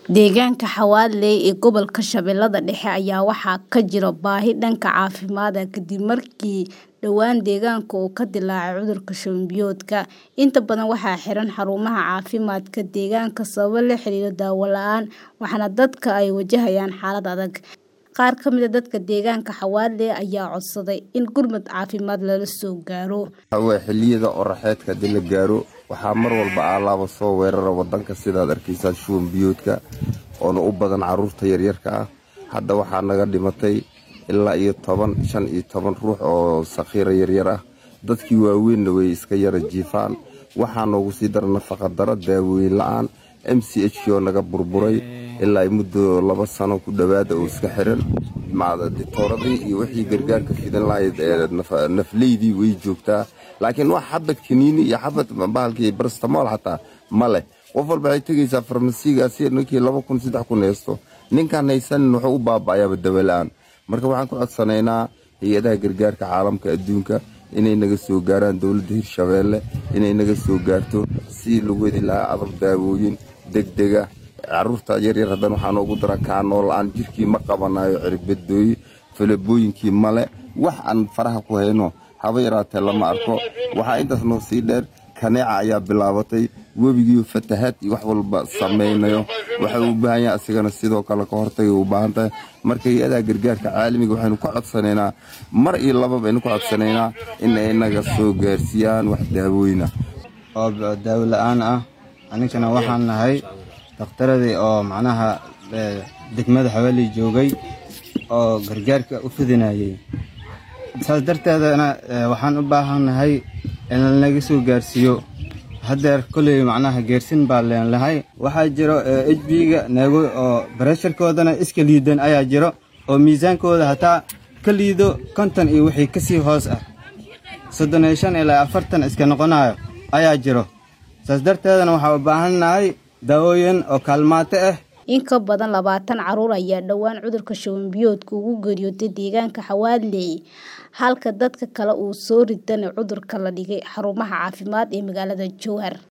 Deegaanka Xawaaley ee gobolka Shabeellaha Dhexe ayaa waxaa ka jira baahi dhanka caafimaadka kadib markii dhowaan deegaanka uu ka dillaacay cudurka shuban biyoodka. Inta badan waxaa xiran xarumaha caafimaadka deegaanka sababo la xiriira daawo la'aan, waxaana dadka ay wajahayaan xaalad adag. Qaar ka mid ah dadka deegaanka Xawaaley ayaa codsaday in gurmad caafimaad lala soo gaaro. xilliyada oraxeedka haddii la gaaro waxaa mar walba alaaba soo weerara wadanka sidaad arkaysaa shuban biyoodka oona u badan caruurta yaryarka ah hadda waxaa naga dhimatay ilaa iyo toban shan iyo toban ruux oo sakhiira yaryar ah dadkii waaweynna way iska yara jiifaan waxaa noogu sii dara nafaqa daro daawooyin la-aan m c h k oo naga burburay ilaa muddo laba sano ku dhowaada oo iska xiran ditooradii iyo wixii gargaarka fidan lahayd nafleydii way joogtaa laakiin wax xabad kaniini iyo xabad bahalkii barstamool xataa ma leh qof walba waxay tegaysaa farmasiigaasi ninkii laba kun saddex kun haysto ninkaan haysanin wuxuu u baaba'ayaaba dawola-aan marka waxaan ku codsanaynaa hay-adaha gargaarka caalamka adduunka inay naga soo gaaraan dowladda hirshabeelle inay naga soo gaarto si lagu wadi lahaa adab daawooyin degdega caruurta yaryar haddana waxaa noogu dara kaanoo la-aan jirkii ma qabanayo cirbadooyi falabooyinkii male wax aan faraha ku hayno haba yaraatee lama arko waxaa intaas noo sii dheer kaneeca ayaa bilaabatay webigiiyo fatahaad iyo wax walba samaynayo waxay u baahan yahay asigana sidoo kale ka hortagay u baahan tahay marka hay-adaha gargaarka caalamiga waxaynu ku codsanaynaa mar iyo laba baynu ku codsanaynaa in ay naga soo gaarsiiyaan wax daawooyina oo daawo la-aan ah aninkana waxaan nahay dakhtaradii oo macnaha degmada xawaaley joogay oo gargaarka u fidinayay saas darteedana waxaan u baahannahay in lanaga soo gaarsiiyo haddeer koley macnaha geersin baa leenlahay waxaa jiro h b-ga naago oo baresharkoodana iska liidan ayaa jiro oo miisaankooda hataa ka liido konton iyo wixii ka sii hoos ah soddon iyo shan ilaa afartan iska noqonayo ayaa jiro saas darteedana waxaa u baahannahay daawooyin oo kaalmaato ah in ka badan labaatan caruur ayaa dhowaan cudurka shuban biyoodka ugu geeriyootay deegaanka Xawaaley halka dadka kale uu soo ridanay cudurka la dhigay xarumaha caafimaad ee magaalada Jowhar